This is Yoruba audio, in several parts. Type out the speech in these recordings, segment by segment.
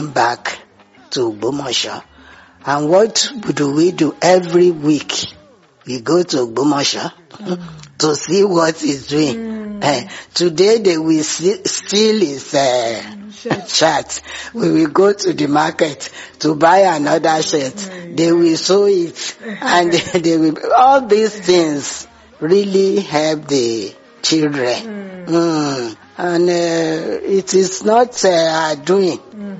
came back to Ogbomoso. And what do we do every week? We go to Ogbomoso to see what he's doing. Eh, today they will see, steal his uh, Shirt. shirt. We will go to the market to buy another shirt. They will sew it and they will, all these things really help the children. Mm. And uh, it is not uh, our doing.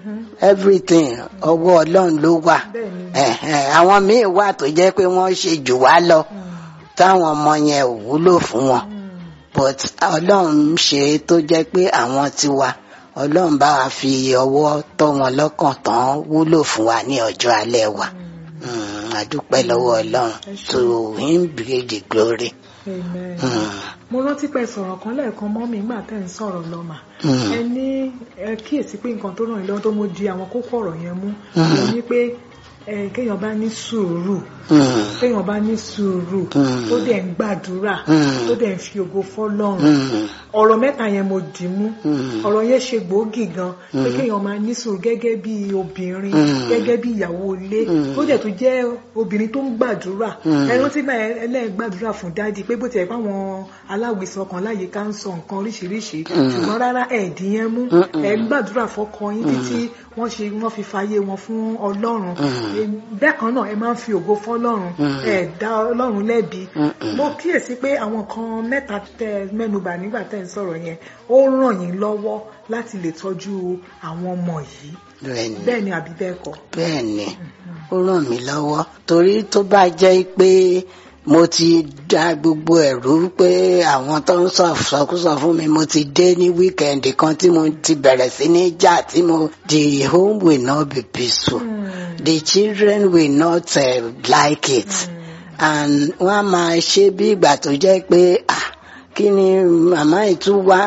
Everything ọwọ́ Ọlọ́run ló wà. Bẹ́ẹ̀ni. Eh, eh, Àwọn míì wà tó jẹ́ pé wọ́n ṣe jù wá lọ táwọn ọmọ yẹn ò wúlò fún wọn but ọlọ́run ń ṣe é tó jẹ́ pé àwọn tiwa ọlọ́run bá wa fi ọwọ́ tọ́ wọn lọ́kàn tán wúlò fún wa ní ọjọ́ alẹ́ wa Mm, a dúpẹ́ lọ́wọ́ ọlọ́run to him be the glory. Amen. Mm, mo rántí pé sọ̀rọ̀ kan lẹ́ẹ̀kan mọ́ mi nígbà tẹ́ ń sọ̀rọ̀ lọ́mà Mm. ẹ ní ẹ kíyèsí pé nǹkan tó ràn yín lọ́wọ́ tó mú di àwọn kókó ọ̀rọ̀ yẹn mú Mm. ẹ ní pé ẹ kéèyàn bá ní sùúrù mm, kéèyàn bá ní sùúrù Mm. tó dẹ̀ ń gbàdúrà Mm. tó dẹ̀ ń fi ògo fọ́lọ́run mm, ọ̀rọ̀ mẹ́ta yẹn mo dì mú Mm. ọ̀rọ̀ yẹn ṣe gbòógì gan pé kéèyàn máa ní sùúrù gẹ́gẹ́ bí obìnrin Mm. gẹ́gẹ́ bí ìyàwó ilé Mm. tó dẹ̀ tó jẹ́ obìnrin tó ń gbàdúrà Mm. ẹ rántí náà ẹlẹ́gbàdúrà fún dádì pé bó tiẹ̀ fáwọn aláwìsàn kan láyé ká ń sọ nǹkan oríṣiríṣi ṣùgbọ́n rárá ẹ̀ẹ́dì yẹn mú ẹ̀ ń gbàdúrà fọ́kọ yín títí wọ́n ṣe wọ́n fi fàyè wọn fún ọlọ́run Ẹ- bẹ́ẹ̀ kan náà ẹ máa ń fi ògo fọ́lọ́run ẹ̀ dá ọlọ́run lẹ́bi mo kíyèsí pé àwọn kan mẹ́ta tẹ mẹ́nubà nígbà tẹ́ ń sọ̀rọ̀ yẹn ó ràn yín lọ́wọ́ láti lè tọ́jú àwọn ọmọ yìí bẹ́ẹ̀ ni. bẹ́ẹ̀ ni àbí bẹ́ẹ̀ kọ́ bẹ́ẹ̀ ni ó ràn mí lọ́wọ́ torí tó bá jẹ́ pé mo ti dá gbogbo ẹ̀rú pé àwọn tó ń sọ sọkúsọ fún mi mo ti dé ní wíkẹ̀ndì kan tí mo ti bẹ̀rẹ̀ sí ní jà tí mo the home will not be peaceful the children will not uh, like it and wọ́n á máa ṣe bí ìgbà tó jẹ́ pé ah kí ni màmá ìtú wá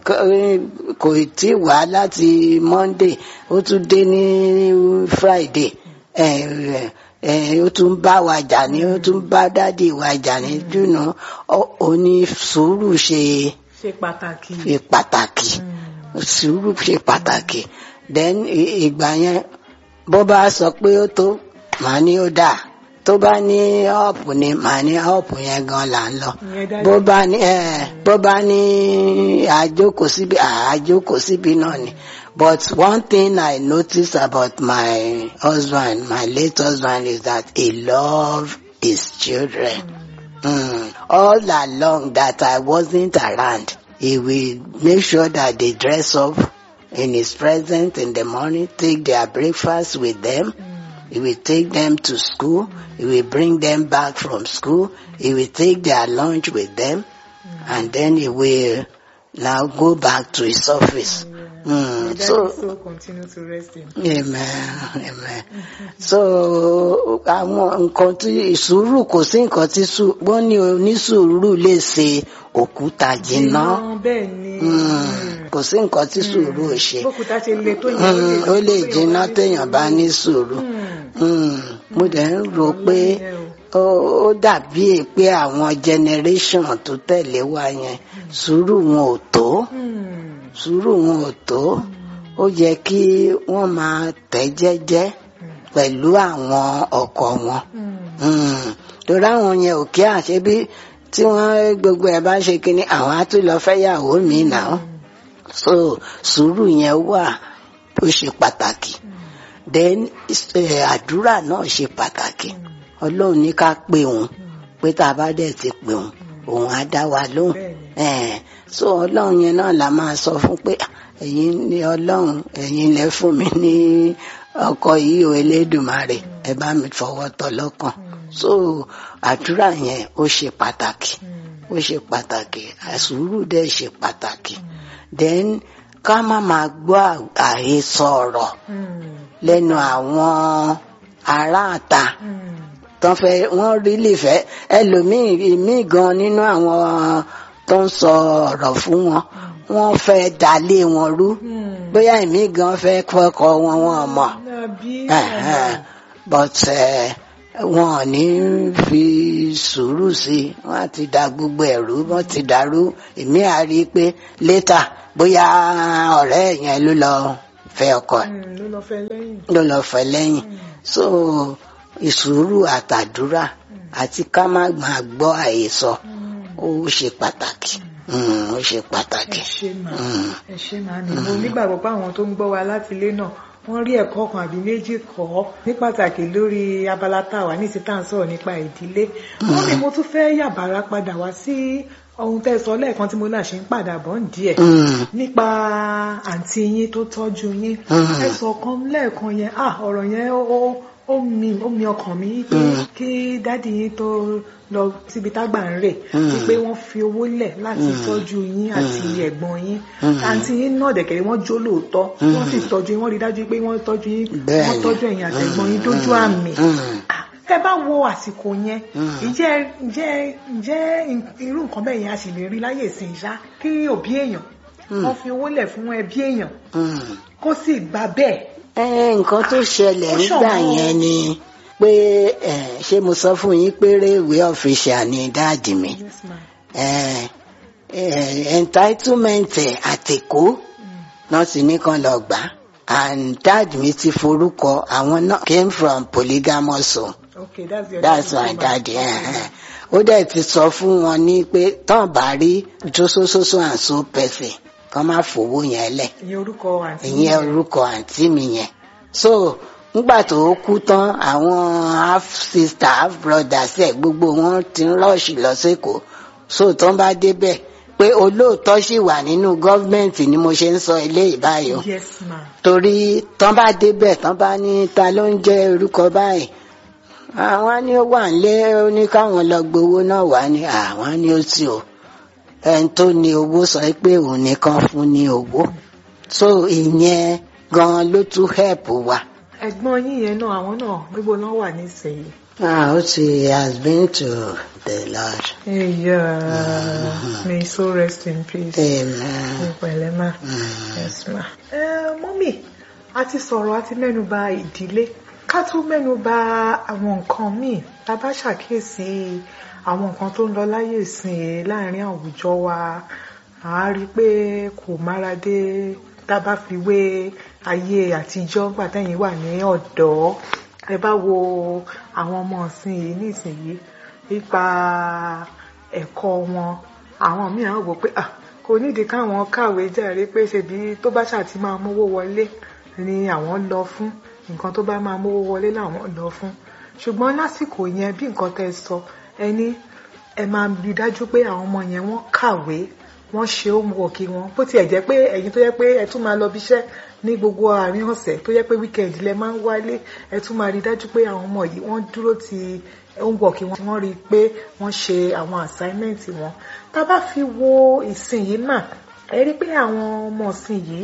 kò tí wá láti monday ó tún dé ní friday ẹ ẹ ó tún bá wa jà ní ó tún bá dádì wa jà ní jùnà ó ní sùúrù ṣe ṣe pàtàkì ṣe pàtàkì sùúrù ṣe pàtàkì then ì- ìgbà yẹn bó bá sọ pé ó tó màá ní ó dáa tó bá ní ọ̀pù ni màá ní ọ̀pù yẹn gan là ń lọ ìyẹn dájú bó bá ní ẹ bó bá ní àjókòó síbi àjókòó síbi náà ni but one thing I notice about my husband my late husband is that he love his children mm. all along that I wasn't around he will make sure that they dress up in his presence in the morning take their breakfast with them. He will take them to school. He will bring them back from school. He will take their lunch with them. And then he will now go back to his office. Mm. Daddy So, so continue to rest in amen, amen. So, àwọn nǹkan tí ìsùúrù kò sí nǹkan tí sù- wọ́n ní onísùúrù lè ṣe òkúta jìnnà. bẹ́ẹ̀ ni Mm. Kò sí nǹkan tí sùúrù ò ṣe. bókúta ṣe le tó yẹn Mm, ó lè jìnnà téèyàn bá ní sùúrù. Mm, mo dẹ̀ ń rò pé ó ó dàbí pé àwọn generation tó tẹ̀lé wa yẹn sùúrù wọn ò tó sùúrù wọn ò tó ó yẹ kí wọ́n máa tẹ̀ jẹ́jẹ́ pẹ̀lú àwọn ọkọ wọn Mm, torí àwọn yẹn ò kí àṣẹ bí tí wọ́n gbogbo ẹ̀ bá ṣe kínní àwọn á tún lọ fẹ́ yàwó mi náà so sùúrù yẹn wà ó ṣe pàtàkì then eh, àdúrà náà ṣe pàtàkì ọlọ́run ní ká pè òun pé tá a bá dẹ̀ ti pè òun òun á dá wa lóhùn Eh, so ọlọ́run yẹn náà la máa sọ fún pé "Ah, ẹ̀yin ni ọlọ́run ẹ̀yin lẹ fún mi ní ọkọ yìí o elédùmarè ẹ bá mi fọwọ́ tọ́ lọ́kàn so àdúrà yẹn ó ṣe pàtàkì ó ṣe pàtàkì àsùúrù dẹ̀ ṣe pàtàkì then ká má máa gbọ́ àhesọ ọ̀rọ̀ lẹ́nu àwọn aráàta tán fẹ́ wọ́n rí lè fẹ́ ẹlòmíì ìmíì gan nínú àwọn tó ń sọ ọ̀rọ̀ fún wọn wọ́n fẹ́ dalé wọn rú bóyá ìmíì gan fẹ́ kọ́kọ́ wọn wọn mọ̀ Ẹ̀hẹ́n. but eh, wọn ò ní fi sùúrù sí i wọ́n á ti da gbogbo ẹ̀rú wọ́n ti dàrú ìmíì á rí i pé létà bóyá ọ̀rẹ́ yẹn ló lọ fẹ́ ọkọ ẹ̀ Mm, ló lọ fẹ́ lẹ́yìn. ló lọ fẹ́ lẹ́yìn so ìsùúrù àtàdúrà àti ká má máa gbọ́ àhesọ ó ṣe pàtàkì Mm, ó ṣe ẹ pàtàkì. ṣe máa Mm. ẹ ṣe máa ní mo nígbàgbọ́ pé àwọn tó ń gbọ́ wa láti ilé náà wọ́n rí ẹ̀kọ́ kan àbí méjì kọ́ ní pàtàkì lórí abala táwa ní ti tá à ń sọ̀rọ̀ nípa ìdílé wọ́n ní mo tún fẹ́ yàbàrá padà wá sí ohun tẹ́ ẹ sọ lẹ́ẹ̀kan tí mo náà ṣe ń padà bọ̀ ń díẹ̀ Mm, nípa àǹtí yín tó tọ́jú yín Mm. ẹ sọ kan lẹ́ẹ̀kan yẹn ah ọ̀rọ̀ yẹn ó ó- ó mi ó mi ọkàn mi pé Mm. kí dádì yín tó lọ síbi tágbà ń rè Mm. wípé wọ́n fi owó lẹ̀ láti tọ́jú yín àti ẹ̀gbọ́n yín Mm. àǹtí yín náà dẹ̀kẹ̀rẹ̀ wọ́n jó lóòótọ́ Mm. wọ́n sì tọ́jú yín wọ́n rí dájú pé wọ́n tọ́jú yín Bẹ́ẹ̀ni. wọ́n tọ́jú ẹ̀yin àtẹ̀gbọ́n yín dójú Mm. àmì Mm. Ah, tẹ́ bá wo àsìkò yẹn Mm. ìjẹ́ ìjẹ́ ìjẹ́ irú nǹkan bẹ́ẹ̀ yẹn a sì lè rí láyè ìsìn ìṣá kí òbí èèyàn wọ́n fi owó lẹ̀ fún ẹbí èèyàn Mm. kó sì gbà bẹ́ẹ̀. ẹ nǹkan tó ṣẹlẹ̀ Ó nígbà ṣọ̀wọ́n. yẹn ni pé ẹ, ṣé mo sọ fún yín pé réèwé ọ̀fíṣà ni dáàdì mi Yes, ma'am. ẹ, ẹ, entitlement ẹ̀ àtẹ̀kọ́ náà sì ní kan lọ gbà and dáàdì mi ti forúkọ àwọn náà came from polygamous home Okay, that's your that's my daddy ẹ, ẹ. ó dẹ̀ ti sọ fún wọn ní pé tán bá rí jósósósó and so person kán má fowó yẹn lẹ̀ ìyẹn orúkọ àǹtí ìyẹn orúkọ àǹtí mi yẹn so nígbà tó kú tán àwọn half sister half brothers ẹ gbogbo wọn ti ń rọ́ọ̀ṣì lọ sékòó so tán bá débẹ̀ pé olóòótọ́ sì wà nínú gọ́ọ̀mẹ̀ntì ni mo ṣe ń sọ eléyìí báyìí o yes ma torí tán bá débẹ̀ tán bá ní ta ló ń jẹ́ orúkọ báyìí àwọn ní ó wà nílé ó ní káwọn lọ gbowó náà wá ní àwọn ní ó ti o ẹni tó ní owó sọ pé òun nìkan fún ní owó so ìyẹn gan ló tún help wa. ẹ̀gbọ́n yín yẹn náà àwọn náà gbogbo náà wà nísìnyí. Ah, ó ti has been to the Lord. Yeah, may so rest in peace. Amen. Pẹ̀lẹ́ ma. Yes ma. Ẹ mọ́mì, a ti sọ̀rọ̀ a ti mẹ́nuba ìdílé. Ká tún mẹ́nuba àwọn nǹkan míì. Ta bá ṣàkíyèsí àwọn nǹkan tó ń lọ láyé ìsìn láàrin àwùjọ wa. À á rí i pé kò mára dé tá a bá fi wé ayé àtijọ́ gbà tẹ́yìn wà ní ọ̀dọ́. Ẹ bá wo àwọn ọmọ ọ̀sìn yìí nísìnyí nípa ẹ̀kọ́ wọn àwọn mìíràn wò pé ah kò nídìí káwọn kàwé jàre pé ṣebí tó bá ṣàti máa mówó wọlé ni àwọn lọ fún nǹkan tó bá máa mówó wọlé làwọn lọ fún ṣùgbọ́n lásìkò yẹn bí nǹkan tẹ́ sọ ẹni ẹ máa rí dájú pé àwọn ọmọ yẹn wọ́n kàwé wọ́n ṣe homework wọn bó tiẹ̀ jẹ́ pé ẹ̀yin tó yẹ pé ẹ tún máa lọ bíṣẹ́ ní gbogbo àárín ọ̀sẹ̀ tó yẹ pé weekend lẹ máa ń wálé ẹ tún máa rí dájú pé àwọn ọmọ yìí wọ́n dúró ti homework wọn tí wọ́n rí i pé wọ́n ṣe àwọn assignment wọn tá a bá fi wo ìsìn yìí mà ẹ rí i pé àwọn ọmọ ìsìn yìí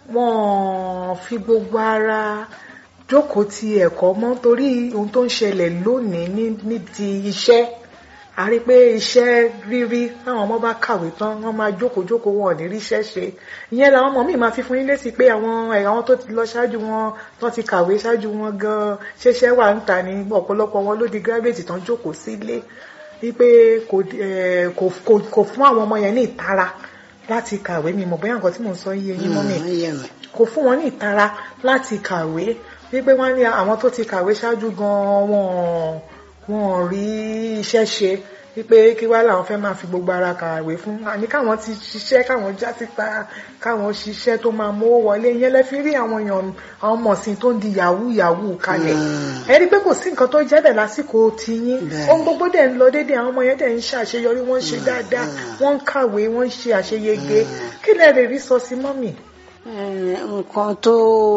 wọ́n fi gbogbo ara jókòó ti ẹ̀kọ́ mọ́ torí ohun tó ń ṣẹlẹ̀ lónìí ní níbi iṣẹ́ a rí i pé iṣẹ́ rírí táwọn ọmọ bá kàwé tán wọ́n máa jókòó jókòó wọn ò ní ríṣẹ́ ṣe ìyẹn làwọn ọmọ mi máa fi fún yín lésì pé àwọn àwọn tó ti lọ ṣáájú wọn tó ti kàwé ṣáájú wọn gan ṣẹṣẹ wà ń ta ní ọ̀pọ̀lọpọ̀ wọn ló di gírávẹ̀tì tán jókòó sílé wípé kò eh, kò kò- kò fún àwọn ọmọ yẹn ní ìtara láti kàwé mi mọ̀ bóyá nǹkan tí mò ń sọ yé yín mọ́ mi Mm, ó yé mi. kò fún wọn ní ìtara láti kàwé wípé wọ́n ní àwọn tó ti kàwé ṣáájú gan-an wọn wọn ò rí iṣẹ́ ṣe wípé kí wá làwọn fẹ́ máa fi gbogbo ara kàwé fún àní káwọn ti ṣiṣẹ́ káwọn já síta káwọn ṣiṣẹ́ tó máa mówó wọlé yẹn lẹ́ fi rí àwọn èèyàn àwọn mọ̀sìn tó ń di yahoo yahoo kalẹ̀ Mm. ẹ rí i pé kò sí nǹkan tó jẹ́ bẹ̀ lásìkò tiyín Bẹ́ẹ̀. ohun gbogbo dẹ̀ ń lọ déédéé àwọn ọmọ yẹn dẹ̀ ń ṣàṣeyọrí wọ́n ń ṣe dáadáa wọ́n ń kàwé wọ́n ń ṣe àṣeyege kí lẹ lè rí sọ sí mọ́mì. Eh, nǹkan tó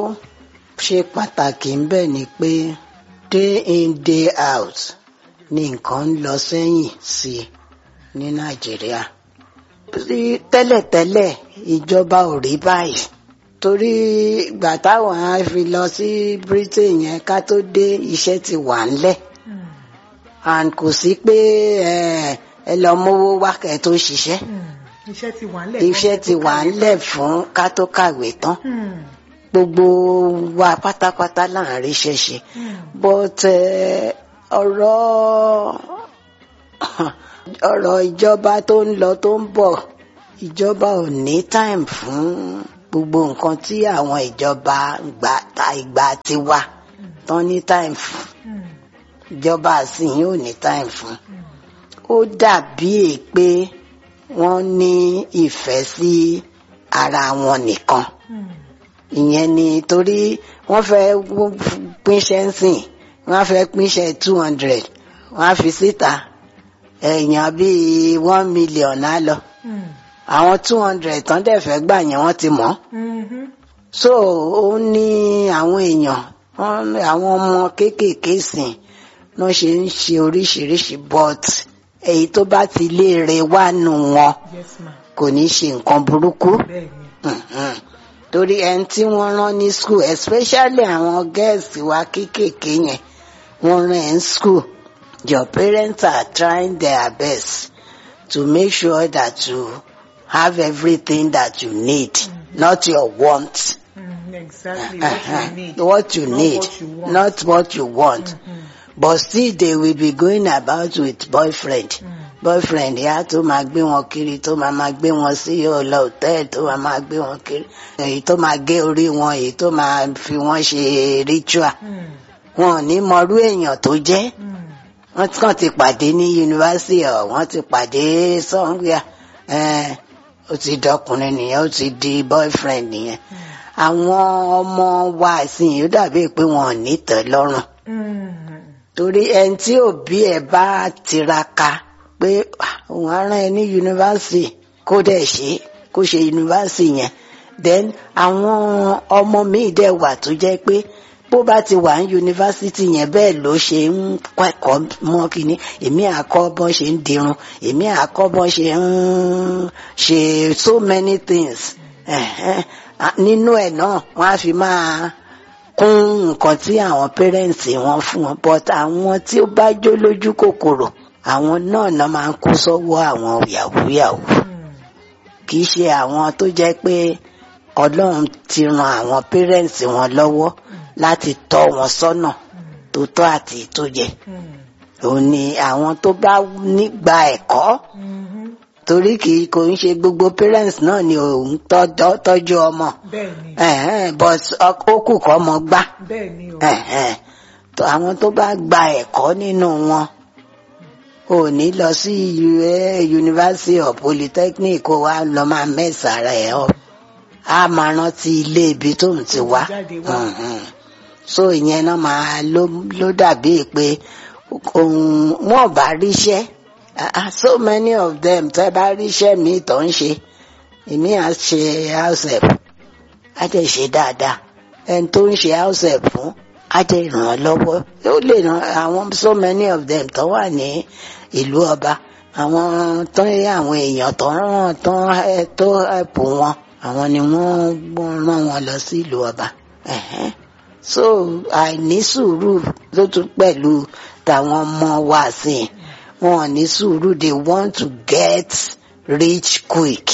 ṣe pàtàkì ń bẹ̀ ni pé day in day out ni nǹkan ń lọ sẹ́yìn sí i ní nàìjíríà Rí- tẹ́lẹ̀tẹ́lẹ̀ ìjọba ò rí báyìí torí ìgbà táwọn á fi lọ sí britain yẹn ká tó dé iṣẹ́ ti wà ńlẹ̀ and kò sí pé eh, ẹ lọ mówó wá kẹ́ tó ṣiṣẹ́ iṣẹ́ ti wà ńlẹ̀ iṣẹ́ ti wà ńlẹ̀ fún ká tó kàwé tán Hmm. gbogbo wa pátápátá là ń ríṣẹ́ ṣe Hmm. but eh, ọ̀rọ̀ ọ̀rọ̀ ìjọba tó ń lọ tó ń bọ̀ ìjọba ò ní time fún gbogbo nǹkan tí àwọn ìjọba gbà ta ìgbà ti wà tán ní time fún Mm. ìjọba àsìyìn ò ní time fún Mm. ó dàbí è pé wọ́n ní ìfẹ́ sí ara wọn nìkan Mm. ìyẹn ni torí wọ́n fẹ́ pínṣẹ́ sìn wọ́n fẹ́ pínṣẹ́ two hundred wọ́n á fi síta èèyàn bíi one million á lọ Mm. àwọn two hundred tán dẹ̀ fẹ́ gbà yẹn wọ́n ti mọ̀ Mhm. so ó ní àwọn èèyàn wọ́n- àwọn ọmọ kéékèèké sìn ló ṣe ń ṣe oríṣiríṣi but èyí tó bá ti léèrè wá nù wọn yes ma kò ní ṣe nǹkan burúkú bẹ́ẹ̀ ni Mhm. torí ẹni tí wọ́n rán ní school especially àwọn girls wa kéékèèké yẹn wọ́n rán ẹ̀ ń school your parents are trying their best to make sure that you have everything that you need not your want Mm. exactly what Uh-huh. you need what you not need what you want. not what you want Mhm. but still they will be going about with boyfriend Mm. boyfriend yà tó máa gbé wọn kiri tó máa máa gbé wọn sí ọlọ hòtẹ́ẹ̀lì tó máa máa gbé wọn kiri èyí tó máa gé orí wọn èyí tó máa fi wọn ṣe ritual Mm. wọn ò ní mọrú èèyàn tó jẹ́ Mm. wọ́n ti kàn ti pàdé ní yunifásitì ọ wọ́n ti pàdé sọńgbìà ẹ ó ti dọkùnrin nìyẹn ó ti di boyfriend nìyẹn àwọn ọmọ wa ìsìn yìí ó dàbí pé wọn ò ní tẹ́ lọ́rùn Mm. torí ẹni tí òbí ẹ bá tiraka pé "Ah, òun á rán ẹ ní yunifásitì kó dẹ̀ ṣe kó ṣe yunifásitì yẹn then àwọn ọmọ míì dẹ̀ wà tó jẹ́ pé bó bá ti wà ní yunifásitì yẹn bẹ́ẹ̀ ló ṣe ń kẹ́kọ̀ọ́ mọ́ kínní èmi àkọ́ bọ́n ṣe ń dirun èmi àkọ́ bọ́n ṣe ń ṣe so many things Ẹ̀hẹ́n. Ah, nínú ẹ̀ náà wọ́n á fi máa kún nǹkan tí àwọn parents wọn fún wọn but àwọn tí ó bá jó lójú kòkòrò àwọn náà náà máa ń kó sọ́wọ́ àwọn yahoo yahoo Mm. kì í ṣe àwọn tó jẹ́ pé ọlọ́run ti ran àwọn parents wọn lọ́wọ́ láti tọ́ wọn sọ́nà tó tọ́ àti tó yẹ Mm. òun ni àwọn tó bá nígbà ẹ̀kọ́ Mhm. torí kì í kò ń ṣe gbogbo parents náà ni òun tọ́jọ́ tọ́jú ọmọ bẹ́ẹ̀ ni ẹ̀hẹ́n, but ó kù kọ́ ọmọ gbá bẹ́ẹ̀ ni o ẹ̀hẹ́n. tó àwọn tó bá gba ẹ̀kọ́ nínú wọn ò ní lọ sí U- university or polytechnic kó wá lọ máa mẹ́sàárà ẹ̀ ọ́ á máa rántí ilé ibi tó ń ti wá jáde wá. Mhm. so ìyẹn náà máa ló ló dàbí pé ohun wọn ò bá ríṣẹ́ Ah, ah, so many of them tẹ́ bá ríṣẹ́ mi tó ń ṣe èmi à ṣe house help á jẹ́ ṣe dáadáa ẹni tó ń ṣe house help fún á jẹ́ ràn án lọ́wọ́ ó lè ràn àwọn so many of them tó wà ní ìlú ọba àwọn tó ń àwọn èèyàn tó ń ràn tó ń ẹ- tó help wọn àwọn ni wọ́n rán wọn lọ sí ìlú ọba Ẹ̀hẹ́n. so àìní sùúrù ló tún pẹ̀lú tàwọn ọmọ wa sí i wọn ò ní sùúrù they want to get rich quick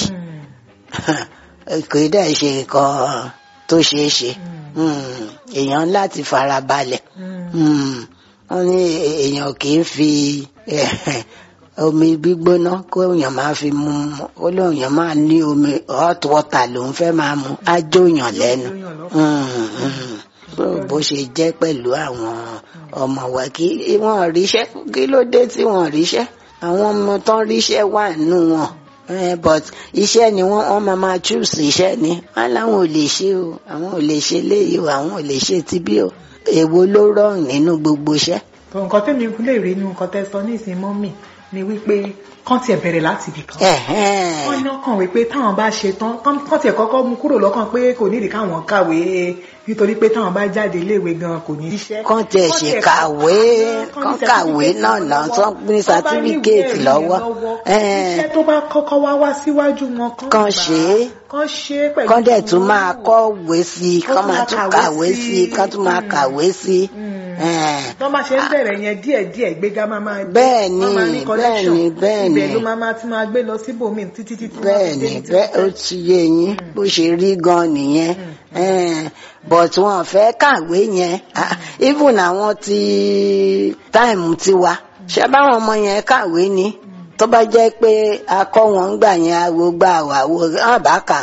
Mm. kò í dẹ̀ ṣe nǹkan tó ṣeé ṣe Mm. Mm, èèyàn láti fara balẹ̀ Mm. Mm, wọ́n ní èèyàn kì í fi eh, omi gbígbóná kó èèyàn máa fi mu ó lóèyàn máa ní omi hot water lòún fẹ́ máa mu á jóyàn lẹ́nu Lóyún lọ. Mm, mm. So, bó ṣe jẹ́ pẹ̀lú àwọn ọmọ wa kí wọ́n ríṣẹ́ kí ló dé tí wọ́n ríṣẹ́ àwọn ọmọ tán ríṣẹ́ wà nù wọn Eh, but iṣẹ́ ni wọ́n wọ́n máa máa choose iṣẹ́ ni wọ́n láwọn ò lè ṣe o àwọn ò lè ṣe léyìí o àwọn ò lè ṣe tibí o èwo ló rọrùn nínú gbogbo iṣẹ́. tó nǹkan tẹ́mi lè rí inú nǹkan tẹ́ sọ ní ìsìn mọ́mì ni wípé kán tiẹ̀ bẹ̀rẹ̀ láti ibì kan. Ẹ̀hẹ́n. wọ́n ní ọkàn wípé táwọn bá ṣe tán kán- kán tiẹ̀ kọ́kọ́ mú kúrò lọ́kàn pé kò nídìí káwọn kàwé nítorí pé táwọn bá jáde iléèwé gan kò ní iṣẹ́. kán tiẹ̀ ṣe kàwé kán kàwé náà náà tán ní sátífíkẹ́ẹ̀tì lọ́wọ́ Ẹ̀hẹ́n. iṣẹ́ tó bá kọ́kọ́ wá wá síwájú wọn kán Kán gbà á, ṣe é. kán ṣe é pẹ̀lú kán dẹ̀ tún ìwúrí máa wọn. kọ́wé sí i Kán kán tún máa máa tún kàwé kàwé sí sí i. i kán tún máa Mm. kàwé sí i. Mm. Ẹ̀hẹ́n. tó bá ṣe ń bẹ̀rẹ̀ yẹn díẹ̀díẹ̀ gbéga máa máa dé. Bẹ́ẹ̀ ni, Wọ́n máa ní connection. bẹ́ẹ̀ ni, bẹ́ẹ̀ ni. ibẹ̀ ló máa máa tún máa gbé lọ síbòmíì títí títí wọ́n fi bẹ́ẹ̀ dé ni ibi tí bẹ́ẹ̀ ó wọ́n fẹ́. ti yé yín bó ṣe rí gan nìyẹn Ẹ̀n, but wọn fẹ́ kàwé yẹn Ah, even àwọn ti táìmù tiwa ṣé báwọn ọmọ yẹn kàwé ni tó bá jẹ́ pé akọ́ wọn ń gbà yẹn awo gbà wàwo hàn bá kà ń kọ́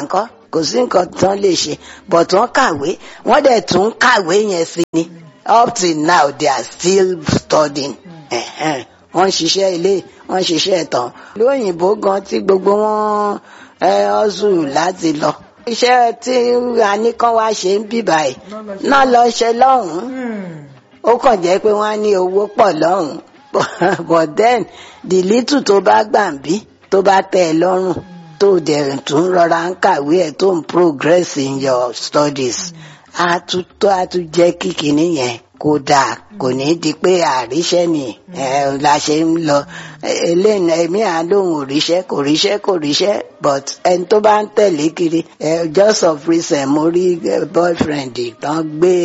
kò sí nǹkan tán lè ṣe but wọ́n kàwé wọ́n dẹ̀ tún kàwé yẹn sí ni up till now they are still studying Ẹ̀hẹ́n. wọ́n ń ṣiṣẹ́ ilé wọ́n ń ṣiṣẹ́ ìtàn lóyìnbó gan tí gbogbo wọn ẹ ọ́sù láti lọ iṣẹ́ tí a ní kán wá ṣe ń bì báyìí náà lọ ṣe lọ́hùn-ún Hmm. ó kàn jẹ́ pé wọ́n á ní owó pọ̀ lọ́hùn-ún but then the little tó bá gbà ń bí tó bá tẹ́ ẹ lọ́rùn tó dẹ̀ tún rọra ń kàwé ẹ̀ tó ń progress in your studies á tún tó á tún jẹ́ kí kinní yẹn kó dáa kò ní di pé àríṣẹ́ ni ẹ la ṣe ń lọ eléyìí ẹ̀mí à lóhùn òríṣẹ́ kò ríṣẹ́ kò ríṣẹ́ but ẹni tó bá ń tẹ̀lé kiri ẹ just of recent mo rí eh, boyfriend tán gbé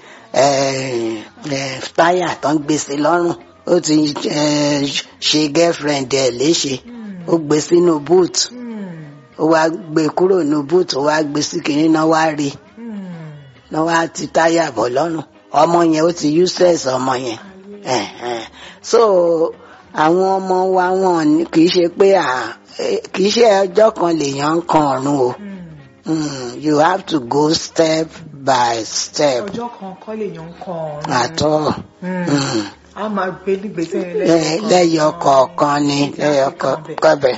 ẹ ẹ táyà tán gbé sí lọ́rùn ó ti ẹ ṣe girlfriend ẹ̀ léṣe ó gbé sínú boot Hmm. ó wá gbé kúrò nínú boot ó wá gbé sí kinní náà wá rí Hmm. náà wá ti táyà bọ̀ lọ́rùn ọmọ yẹn ó ti useless ọmọ yẹn Ẹ̀hẹ̀n. so àwọn ọmọ wa wọn ní- kì í ṣe pé à eh, kì í ṣe ọjọ́ kan lèèyàn ń kan ọ̀run o Hmm. Mm, you have to go step by step ọjọ́ kan kọ́ lèèyàn ń kọ ọ̀run. àtọ́ Hmm. a máa gbé nígbèsè lẹ́yọ kọ̀ọ̀kan ni lẹ́yọ kọ̀ọ̀kan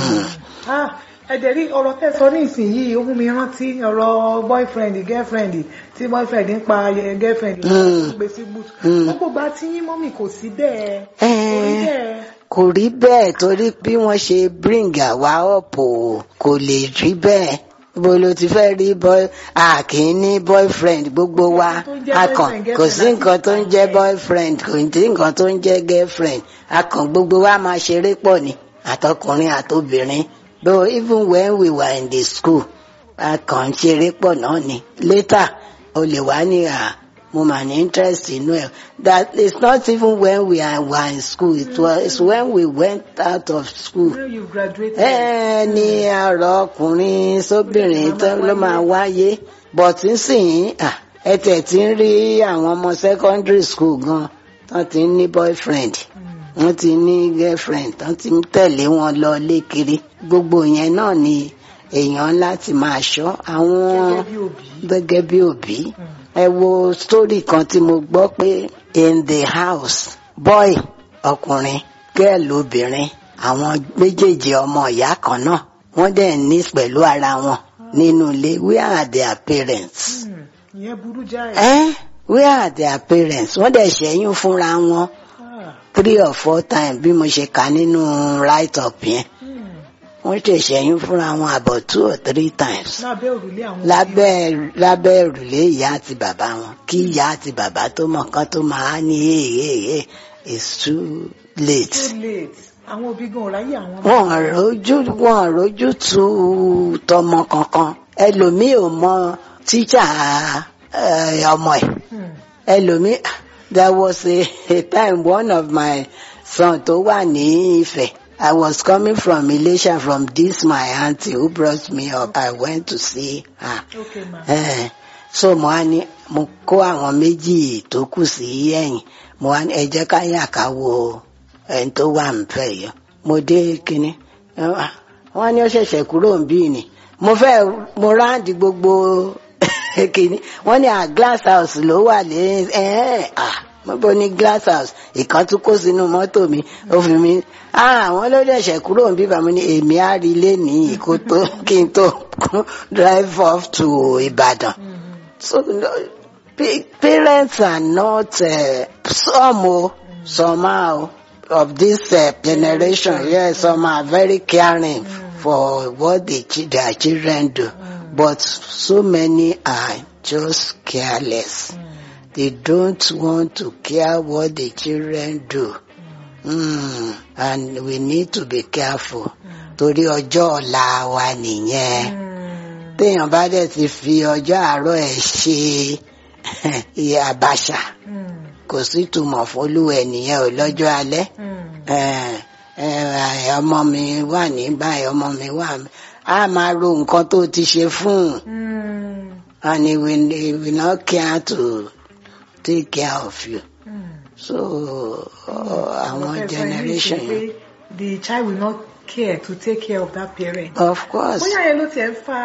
Ah, ẹ̀dẹ̀ rí ọ̀rọ̀ tẹ́ sọ ní ìsinyìí ó mú mi rántí ọ̀rọ̀ boyfriend girlfriend tí boyfriend ń pa eh, girlfriend Mm. gbé sí boot. Mm. gbogbo gba tí yín mọ́mì kò sí bẹ́ẹ̀. kò rí Eh, bẹ́ẹ̀. kò rí bẹ́ẹ̀ torí bí wọ́n ṣe bring àwa up o kò lè rí bẹ́ẹ̀ bó ló ti fẹ́ rí boy a kì í ní boyfriend gbogbo wa Tó ń jẹ́ a kàn boyfriend, kò sí girlfriend nǹkan tó ń àti jẹ́ girlfriend. boyfriend kò sí nǹkan tó ń jẹ́ girlfriend a kàn gbogbo wa máa ṣeré pọ̀ ni àtọkùnrin àtobìnrin though even when we were in the school a kàn ń ṣeré pọ̀ náà ni later o lè wá ní à mo mà ní interest inú ẹ̀ that is not even when we are, were in school it was when we went out of school When you graduated. ẹ ní ọ̀rọ̀ ọkùnrin sóbìnrin tó ló máa wáyé but nísìnyí ah, ẹ tẹ̀ tí ń rí àwọn ọmọ secondary school gan tán ti ń ní boyfriend Hmm. wọ́n ti ní girlfriend tán ti ń tẹ̀lé wọn lọ lékiri gbogbo yẹn náà ni èèyàn láti máa ṣọ́ àwọn gẹ́gẹ́ bí òbí. gẹ́gẹ́ bí òbí Hmm. ẹ wo story kan tí mo gbọ́ pé in the house boy ọkùnrin girl obìnrin àwọn méjèèjì ọmọ ìyá kan náà wọ́n dẹ̀ ní pẹ̀lú ara wọn nínú ilé where are their parents? Hmm. ìyẹn burú jáì. Eh? where are their parents? wọ́n dẹ̀ ṣẹ́yún fúnra wọn Ah. three or four times bí mo ṣe kà nínú write up yẹn Hmm. wọ́n ṣe ṣẹ́yún fúnra wọn about two or three times lábẹ́ òrùlé àwọn òbí. lábẹ́ lábẹ́ òrùlé ìyá àti bàbá wọn kí ìyá àti bàbá tó mọ̀ kán tó máa ní èèyè it's too late. too late. àwọn òbí gan ọ̀ráyè àwọn. wọn rojú wọn rojú tu tọmọ kankan ẹlòmíì ò mọ tíjà eh, ọmọ ẹ̀ Hmm. ẹlòmíì there was a, a time one of my son tó wà ní Ifẹ̀ I was coming from Ilesha from this my aunty who brought me up I went to see her. okay ma. Eh, so mo wá ní mo kó àwọn méjì tó kù sí ẹ̀yìn mo wá ní ẹ jẹ́ ká yà ká wo ẹni tó wà níbẹ̀ yìí mo dé kínní eh, ah, wọ́n ní ó ṣẹ̀ṣẹ̀ kúrò níbí ni mo fẹ́ mo ráǹdì gbogbo kínní wọ́n ní à glass house ló wà lé ẹ̀ ah mo bó ní glass house ìkan tún kó sínú mọ́tò mi ó fi mi ah àwọn ló ṣẹ̀ṣẹ̀ kúrò níbí bàmí ní èmi á rí ilé nìyí kó tó kí n tó drive off to Ìbàdàn. Hmm. So no, pa- parents are not uh, some oh, somehow of this uh, generation. Yes, some are very caring for what the, chi- their children do, but so many are just careless. Hmm. They don't want to care what the children do. Mm, and we need to be careful. Torí ọjọ́ ọ̀la wa nìyẹn Hmm. téèyàn bá dẹ̀ ti fi ọjọ́ àárọ̀ ẹ̀ ṣe iye àbàṣà Hmm. kò sí túmọ̀ fólúwẹ̀ nìyẹn ò lọ́jọ́ alẹ́ Hmm. Eh, eh, ọmọ mi wà ní báyìí ọmọ mi wà ní a máa ro nǹkan tó ti ṣe fún un Hmm. and he will, he will not care to take care of you Hmm. so uh, àwọn What I'm saying generation is yẹn pé the child will not care to take care of that parent. of course. bóyá yẹn ló tiẹ̀ ń fa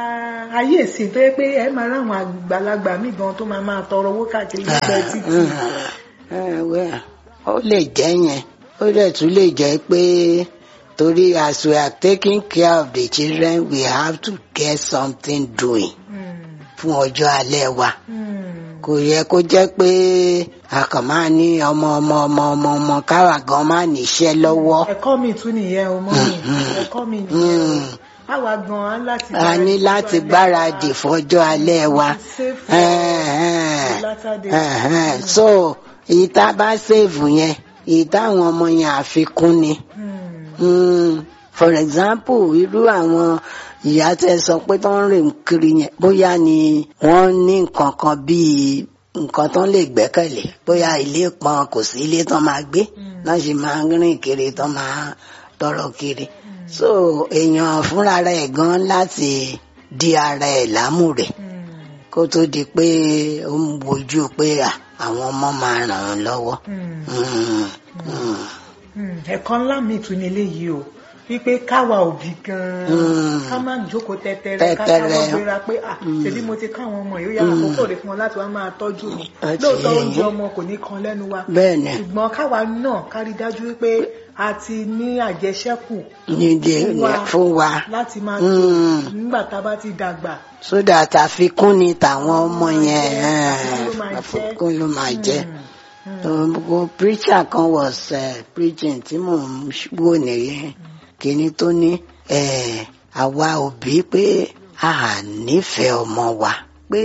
ayé ìsìn tó yẹ pé ẹ máa ráwọn àgbàlagbà míì gan tó máa máa tọrọ owó káàkiri lẹ́gbẹ̀ẹ́ títì. Eh, well, ó lè jẹ́ yẹn ó dẹ̀ tún lè jẹ́ pé torí as we are taking care of the children we have to get something doing Hmm, fún ọjọ́ alẹ́ wa hmm, kò yẹ kó jẹ́ pé a kàn máa ní ọmọ ọmọ ọmọ ọmọ ọmọ káwa gan máa níṣẹ́ lọ́wọ́ ẹ̀kọ́ mi tún nìyẹn o mọ́ mi ẹ̀kọ́ mi nìyẹn o àwa gan an láti a ní láti gbáradì fọjọ́ alẹ́ wa Save for Eh, eh, the latter days. eh, eh. so èyí tá a bá sèvù yẹn èyí táwọn ọmọ yẹn àfikún ni. Hmm, Mm, for example irú àwọn ìyá tẹ sọ pé tó ń rìn kiri yẹn bóyá ni wọ́n ní nǹkan kan bíi nǹkan tó ń lè gbẹ́kẹ̀lé bóyá ilé pọn kò sí ilé tó máa gbé náà sì máa ń rìn kiri tó máa tọrọ kiri so èèyàn fúnra rẹ̀ gan láti di ara ẹ̀ lámù rẹ̀ hmm, kó tó di pé ó ń wojú pé à, àwọn ọmọ máa ràn án lọ́wọ́. hmm. Mm, mm, Hmm, ẹ̀kọ́ ńlá mi tún ní eléyìí o wípé káwa òbí gan-an Hmm. ká má jókòó tẹ́tẹ́rẹ́ ká Tẹ́tẹ́rẹ́. káwọ́ gbéra pé à ṣèbí mo ti káwọn ọmọ yìí ó yá àkókò rẹ̀ fún wọn láti wá máa tọ́jú mi Àti lóòótọ́ ẹ̀yin. oúnjẹ ọmọ kò ní kan lẹ́nu wa bẹ́ẹ̀ ni. ṣùgbọ́n káwa náà ká rí dájú wípé a ti ní àjẹṣẹ́kù nídìí Fún wa. fún wa láti máa Mm. tó nígbà tá a bá ti dàgbà. so that àfikún ni tàwọn ọmọ yẹn Àfikún ló máa eh, jẹ́. àfikún ló máa jẹ́ Hmm, So, gbogbo preacher kan was uh, preaching tí mò ń wò nìyẹn kíní tó ní eh, àwa òbí pé a nífẹ̀ẹ́ ọmọ wa pé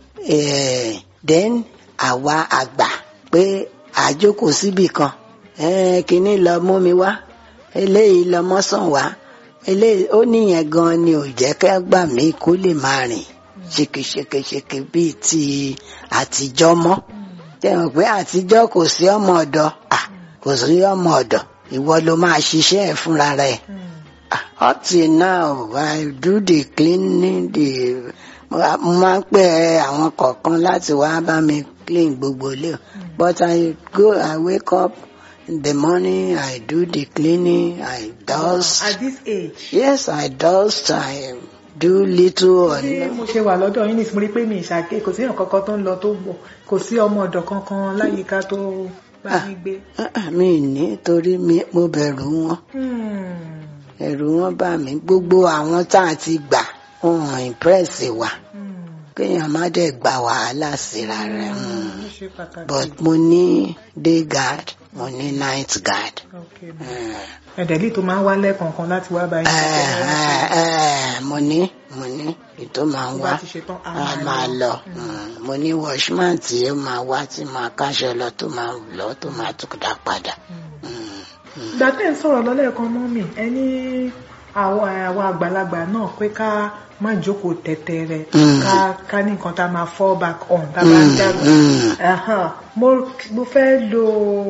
eh, then àwa àgbà pé àjókòó síbì kan eh, kíní lọ mú mi wá eléyìí lọ mọ́sàn wá eléyìí ó níyẹn gan ni ò jẹ́ kẹ́ gbà mí kó lè máa rìn ṣekeṣekeṣeke bíi ti àtijọ́ mọ́ tẹ̀wọ̀n pé àtijọ́ kò sí ọmọ ọ̀dọ̀ ah, kò sí ọmọ ọ̀dọ̀ ìwọ ló máa ṣiṣẹ́ ẹ̀ fúnra rẹ̀ hmm, Ah, up till now I do the cleaning the mo máa ń pè àwọn kọ̀ọ̀kan láti wá bá mi clean gbogbo ilé o but I go I wake up in the morning I do the cleaning I dust at this age. yes I dust I do little or bí mo ṣe wà lọ́dọ̀ yín nísìnyí mo rí pé mi ìṣàké kò sí èèyàn kankan tó ń lọ tó bọ̀ kò sí ọmọ ọ̀dọ̀ kankan láyìíká tó bá mi gbé. Ah, mi ní torí mi- mo bẹ̀rù wọn Hmm, ẹ̀rù wọn bà mí gbogbo àwọn tá a ti gbà wọn impress wa hmm, kéèyàn má dẹ̀ gba wàhálà síra rẹ̀ mm. ó ṣe pàtàkì. but mo ní day guard mo ní night guard. Okay. Mm. ẹ̀dẹ̀lì tó máa ń wá lẹ́ẹ̀kọ̀ọ̀kan láti wá báyìí. Eh, eh, eh, mo ní mo ní ètò máa ń tó wá bá ti ṣetán a a máa máa lọ. lọ Mm. mo ní washman tí ó máa wá tí máa káṣọ lọ tó máa lọ tó máa tún dá padà. Mm. ìgbà tẹ́ ń sọ̀rọ̀ lọ́lẹ́ẹ̀kan mọ́ mi ẹ ní àwọn àwọn àgbàlagbà náà pé ká má jókòó tẹ̀tẹ̀rẹ̀ Mm. ká ká ní nǹkan tá a máa fall back on tá a bá ń Mm, dàgbà. mm. Ẹ̀hán, mo mo fẹ́ lo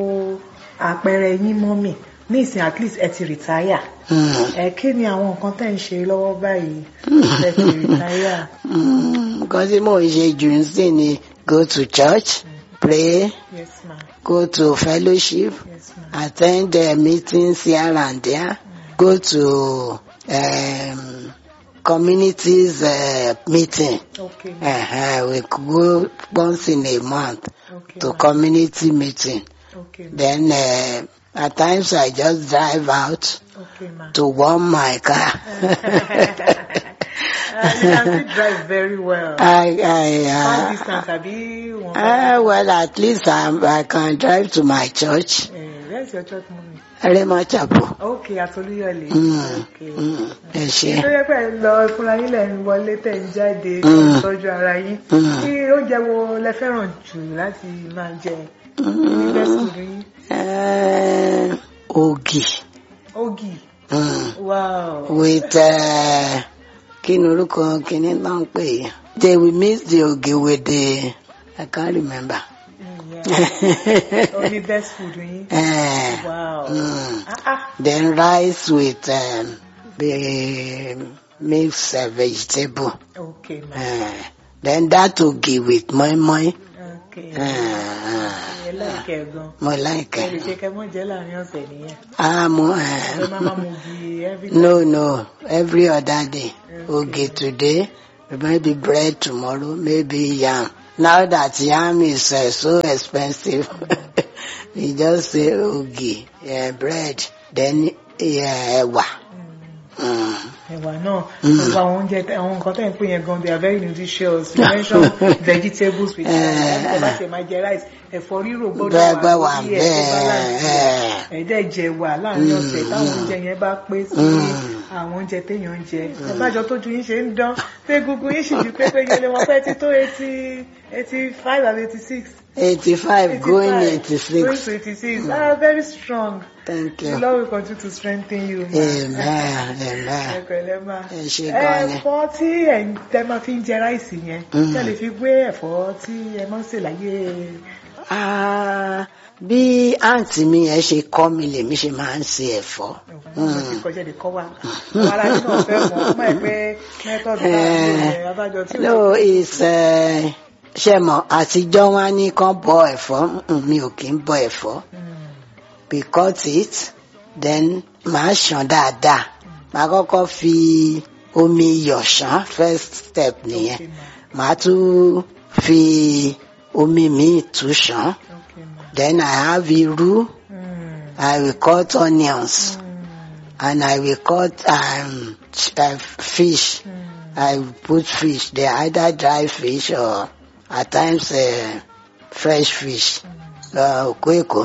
àpẹẹrẹ yín mọ́ mi ní ìsìn at least ẹ ti retire Mm. ẹ kí ni àwọn nǹkan tẹ́ ń ṣe lọ́wọ́ báyìí ẹ ti retire. Mm, nǹkan tí mò ń ṣe jù ń sìn ni go to church pray yes ma go to fellowship yes ma. attend uh, meetings here and there go to um, communities uh, meeting okay uh-huh. we go once in a month okay to ma. community meeting okay ma. then uh, at times I just drive out okay ma. to warm my car Uh, you can still drive very well. I, I, Far uh, distance àbí wọn. Uh, well, at least I'm, I can drive to my church, Eh, Where's your church mommy? Rema Chapel. Okay, Atolúyọ̀lé. Mm, Okay. mm, ẹ ṣé. Tó yẹ pé ẹ lọ fúnra yín lẹ̀ ń wọlé tẹ̀ ń jáde Mm. tọ́jú ara yín. Mm. Kí oúnjẹ wo lẹ fẹ́ràn jù láti máa jẹ? Ní best food yín? Uh, Ogi. Ogi. Mm. Wow. With, uh, kí ni orúkọ kìíní náà ń pè é? They will mix the ogi with the, I can't remember. Mm, yeah. Only best food yín? uh, Wow. Mm. Ah ah. Then rice with um, the mixed uh, vegetable. Okay, ma. Uh, then that ogi with moi moi. Okay. Uh, ẹ láìkẹ́ gan mo ẹ láìkẹ́ lè ṣe kẹ́ mọ́ jẹ́ láàrin ọ̀sẹ̀ nìyẹn ah mo ẹ eh, máa máa mú bí every time. no no every other day oge today maybe bread tomorrow maybe yam now that yam is uh, so expensive we just say oge uh, bread then uh, ẹ̀wà. Mm. ẹ̀wà náà gbogbo àwọn oúnjẹ àwọn nǹkan tẹ̀ ń pè yẹn gan they are very nutritious you mention vegetables with rice ẹ̀ bá ṣe máa jẹ rice ẹ̀fọ́ rírò gbọ́dọ̀ Gbẹ́gbẹ́ wà lórí ẹ̀ tó bẹ́ẹ̀, balance ẹ̀. ẹ̀dẹ̀ jẹ wà láàrin ọ̀sẹ̀ táwọn oúnjẹ yẹn bá pé sí Mm. àwọn oúnjẹ téèyàn ń jẹ ẹ̀bájọ tójú yín ṣe ń dán pé gbogbo yín sì ju pé pé yẹlẹ wọn fẹ́ ti tó eighty eighty five and eighty six. 85 going 86 Going to 86. Ah, very strong. thank The you Lord will continue to strengthen you. ma. amen amen Ẹ pẹ̀lẹ́ ma. Ẹ ṣé gan ni. Ẹ̀fọ́ tí ẹ̀ ń tẹ́ máa fi ń jẹ ráìsì yẹn. Mm. Ṣé ẹ lè fi gbé ẹ̀fọ́ tí ẹ máa ń sè láyé? Ah, bí àǹtí mi yẹn ṣe kọ́ mi lèmi ṣe máa ń se ẹ̀fọ́. Wọ́n ti kọjá lè kọ́ wa. Àwọn ará nínú ọ̀fẹ́ mọ̀ ọ́ mọ̀ ẹ́ pé mẹ́tọ́dù bá Eh, abájọ tí no it's uh, ṣe mọ̀ àtijọ́ wọn ní kán bọ ẹ̀fọ́ Mm, mi ò kí ń bọ ẹ̀fọ́ we cut it then màá ṣàn dáadáa màá kọ́kọ́ fi omi iyọ̀ ṣàn first step nìyẹn màá tún fi omi míì tún ṣàn then I have irú I will cut onions and I will cut um, ch- uh, fish. I will put fish. They either dry fish or at times uh, fresh fish. Uh, okweko.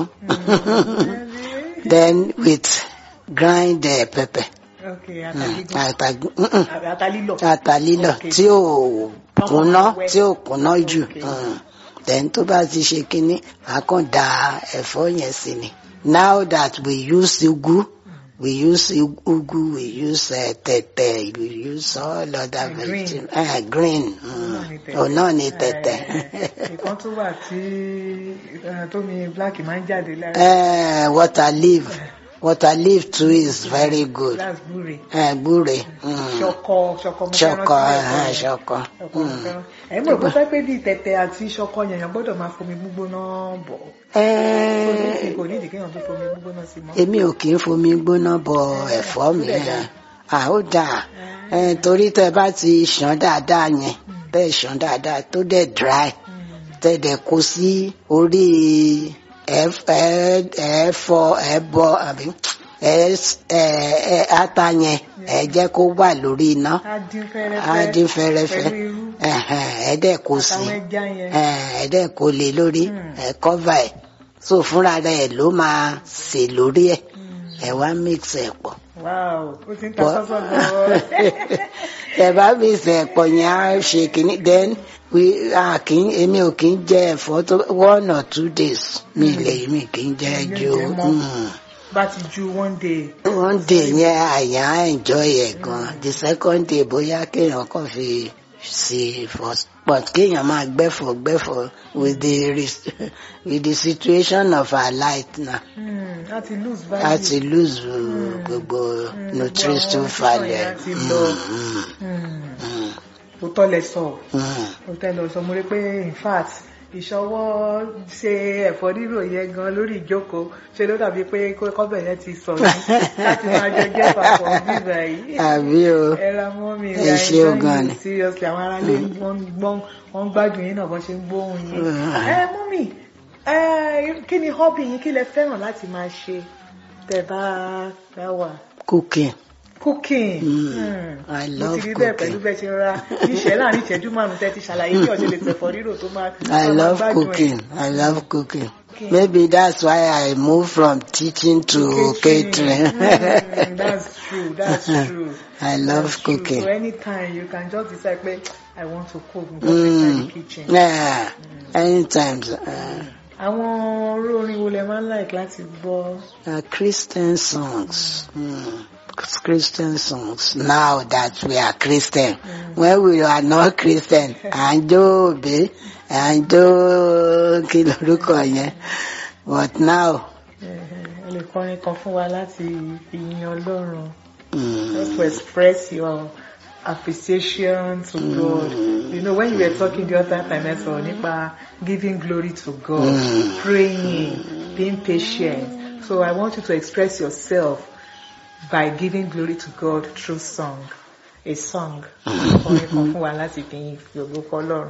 then with grind uh, pepper. Okay, Mm, àtàlígùn. ata mm-mm, Àtàlílọ̀. ata lílọ̀ Okay. tí ò kúnná wẹ́. tí ò kúnná jù. Okay. Mm. Then tó bá ti ṣe kínní, a kàn da ẹ̀fọ́ yẹn sí ni. Now that we use ugu, we use u- ugu, we use uh, tẹ̀tẹ̀, we use all other Uh, green. vegetables. Uh, green. náà ni Mm. tẹ̀tẹ̀. Oh, náà ni tẹ̀tẹ̀. Ìkan tó wà tí eh, tómi black máa ń jáde lára. uh, water leaf. Water leaf too is very good. That's gbúre. Uh, gbúre. Mm. Ṣọkọ ṣọkọ mo fẹ́ràn Ṣọkọ, sí uh, ẹ̀fọ́ yẹn. ṣọkọ. Ṣọkọ mo Mm. fẹ́ràn. Ẹ̀yin mọ̀ pé pé bíi tẹ̀tẹ̀ àti ṣọkọ yẹn yẹn gbọ́dọ̀ máa fomi gbígbóná bọ̀. Eh, Kò ní ìdí kéèyàn tó fomi gbígbóná sí mọ́. èmi ò kì í fomi gbóná bọ ẹ̀fọ́ mi ó dẹ̀ dáa. à ó dáa Eh, torí tẹ bá ti ṣàn dáadáa yẹn tẹ ṣàn dáadáa tó dẹ̀ dry tẹ dẹ̀ kó sí orí ẹf- ẹ- ẹ̀fọ́ ẹbọ àbí ẹ ẹ- ẹ- ata yẹn ẹ jẹ́ kó wà lórí iná Á dín fẹ́rẹ́fẹ́. á dín fẹ́rẹ́fẹ́ Pẹ̀lú irú. ẹ̀hẹ̀n, ẹ dẹ̀ kó sí Àtàwọn ẹja yẹn. ẹ dẹ̀ kó lé lórí Mm. ẹ cover ẹ̀ so fúnra rẹ̀ ló máa sè lórí ẹ̀ ẹ wá mix ẹ̀ pọ̀ Wow, ó ti ń ta Bọ́- sọ́sọ́ gan-an. ẹ bá mix ẹ̀ pọ̀ yẹn á ṣe kìíní then we a kì í èmi ò kì í jẹ ẹ̀fọ́ tó one or two days mi lè mi kì í jẹ Mi ò ju jẹ mọ́. mm. Bá ti ju one day. one day yẹn àyà enjoy ẹ̀ gan the second day bóyá kéèyàn kàn fi sí first but kéèyàn máa gbẹ́fọ̀ gbẹ́fọ̀ with the res- with the situation of our life na Hmm, Á ti lose value. a ti lose uh, gbogbo nutrition àwọn value. nutrition yẹn á ti lọ. Mm, Hmm, mm, Òótọ́ lẹ sọ. mm. Òótọ́ lẹ sọ. Mo rí pé in fact ìṣọwọ́ ṣe ẹ̀fọ́ rírò yẹn gan lórí ìjókòó ṣe ló dàbí pé kọ́bẹ̀ yẹn ti sọ mí láti máa jọ jẹ́ papọ̀ bíbá yìí. àbí o Ẹra mọ́ mi Ẹ ṣé o gan ni. seriously àwọn aráalé wọ́n ń gbọ́n wọ́n ń gbádùn yín náà bọ́n ṣe ń gbóhùn yín. Mm. Ẹ mú mi kí ni hobby yín kí lẹ fẹ́ràn láti máa ṣe tẹ́ bá bá wà? cooking Cooking. Mm. Hmm. I Mo love ti rí bẹ́ẹ̀ cooking. pẹ̀lú bẹ́ẹ̀ ṣe ra níṣẹ́ láàrin ìṣẹ́jú márùn-ún tẹ́ ti ṣàlàyé bí ọ̀ṣẹ́ lè tẹ̀fọ́ rírò tó máa I tó máa love gbádùn ẹ̀. cooking I love cooking Okay. maybe that's why I moved from teaching to catering. Mm, that's true. That's true. I love That's true. cooking. So anytime you can just decide, "Pé, I want to cook. Go inside the Mm. kitchen. Yeah, anytime. Uh, Àwọn orú orin wo lẹ máa ń like láti gbọ́? uh, Christian songs. Mm. Christian songs. Now that we are Christian, when we are not Christian, à ń jó òbí, à ń jó kí lorúkọ yẹn. But now, Ẹ lè kọrin kan fún wa láti fi yin Ọlọ́run. mm, Just to express your appreciation to God. You know, when you were talking the other time, I saw nípa giving glory to God, praying, being patient. So I want you to express yourself by giving glory to God through song. A song. Orin kan fún wa láti fi fi ògo fún Ọlọ́run.